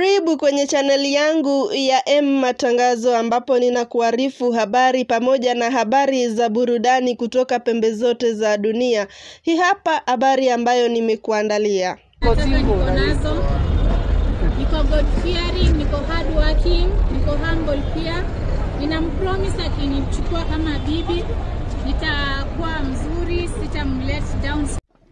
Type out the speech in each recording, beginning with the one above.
Karibu kwenye chaneli yangu ya M Matangazo ambapo ninakuarifu habari pamoja na habari za burudani kutoka pembe zote za dunia. Hii hapa habari ambayo nimekuandalia. Sasa niko nazo, niko God fearing, niko hard working, niko humble pia. Ninampromise akinichukua kama bibi nitakuwa mzuri, sitamlet down.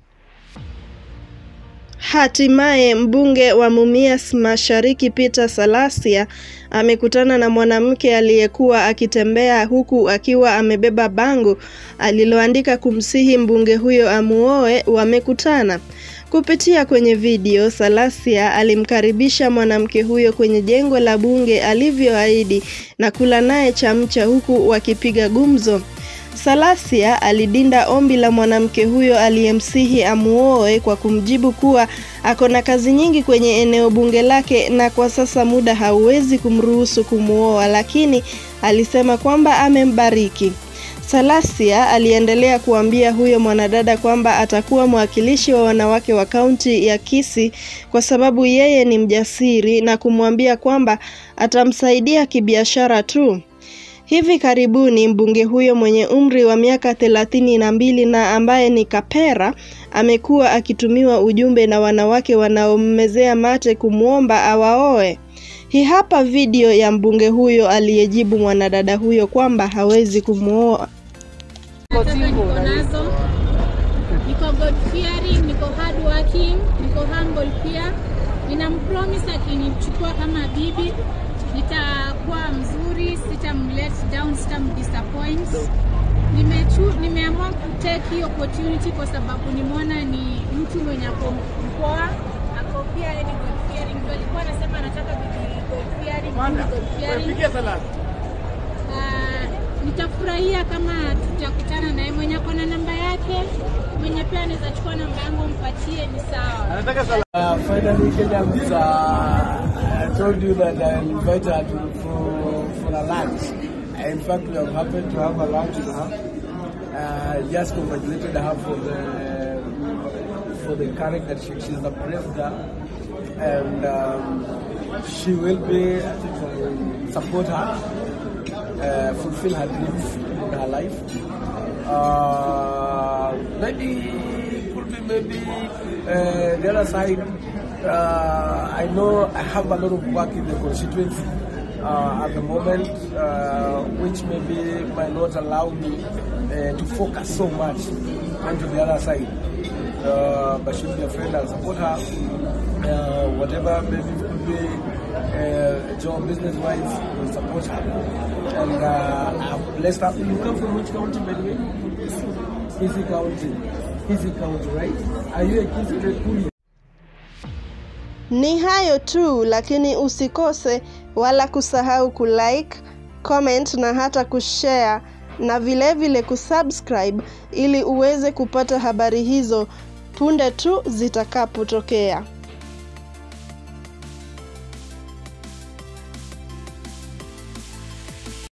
Hatimaye mbunge wa Mumias Mashariki Peter Salasia amekutana na mwanamke aliyekuwa akitembea huku akiwa amebeba bango aliloandika kumsihi mbunge huyo amuoe. Wamekutana kupitia kwenye video. Salasia alimkaribisha mwanamke huyo kwenye jengo la bunge alivyoahidi na kula naye chamcha huku wakipiga gumzo. Salasia alidinda ombi la mwanamke huyo aliyemsihi amuoe kwa kumjibu kuwa ako na kazi nyingi kwenye eneo bunge lake na kwa sasa muda hauwezi kumruhusu kumuoa, lakini alisema kwamba amembariki. Salasia aliendelea kuambia huyo mwanadada kwamba atakuwa mwakilishi wa wanawake wa kaunti ya Kisii kwa sababu yeye ni mjasiri na kumwambia kwamba atamsaidia kibiashara tu. Hivi karibuni mbunge huyo mwenye umri wa miaka thelathini na mbili na ambaye ni kapera amekuwa akitumiwa ujumbe na wanawake wanaommezea mate kumwomba awaoe. Hii hapa video ya mbunge huyo aliyejibu mwanadada huyo kwamba hawezi kumwoa. Sasa niko nazo, niko God fearing, niko hard working, niko humble pia. Ninampromise akinichukua kama bibi nitakuwa mzuri, sitamlet down, sitamdisappoint. Nimechu, nimeamua kutake hii opportunity kwa sababu nimeona ni mtu mwenye ako mpoa, ako pia ni God fearing. Ndio alikuwa anasema anataka bibi God fearing, bibi God fearing. Ah, nitafurahia kama tutakutana naye. Mwenye ako na namba yake, mwenye pia anaweza chukua namba yangu mpatie, ni sawa. Uh, finally, Kenya was, uh, I told you that I invite her to, for, for a lunch. In fact, we have happened to have a lunch with her. Uh, just congratulated her for the for the courage that she, she's a brave girl, and um, she will be I think, uh, support her, uh, fulfill her dreams in her life. Uh, maybe could be maybe uh, the other side. Uh, I know I have a lot of work in the constituency uh, at the moment, uh, which maybe might not allow me uh, to focus so much onto the other side. Uh, but she'll be a friend, I'll support her. Uh, whatever maybe it could be uh, job business wise, will support her. And uh, I've blessed her. You come from which county, by the way? Kisi County. Kisi County, right? Are you a Kisi Kikuyu? Ni hayo tu, lakini usikose wala kusahau kulike, comment na hata kushare na vilevile vile kusubscribe ili uweze kupata habari hizo punde tu zitakapotokea.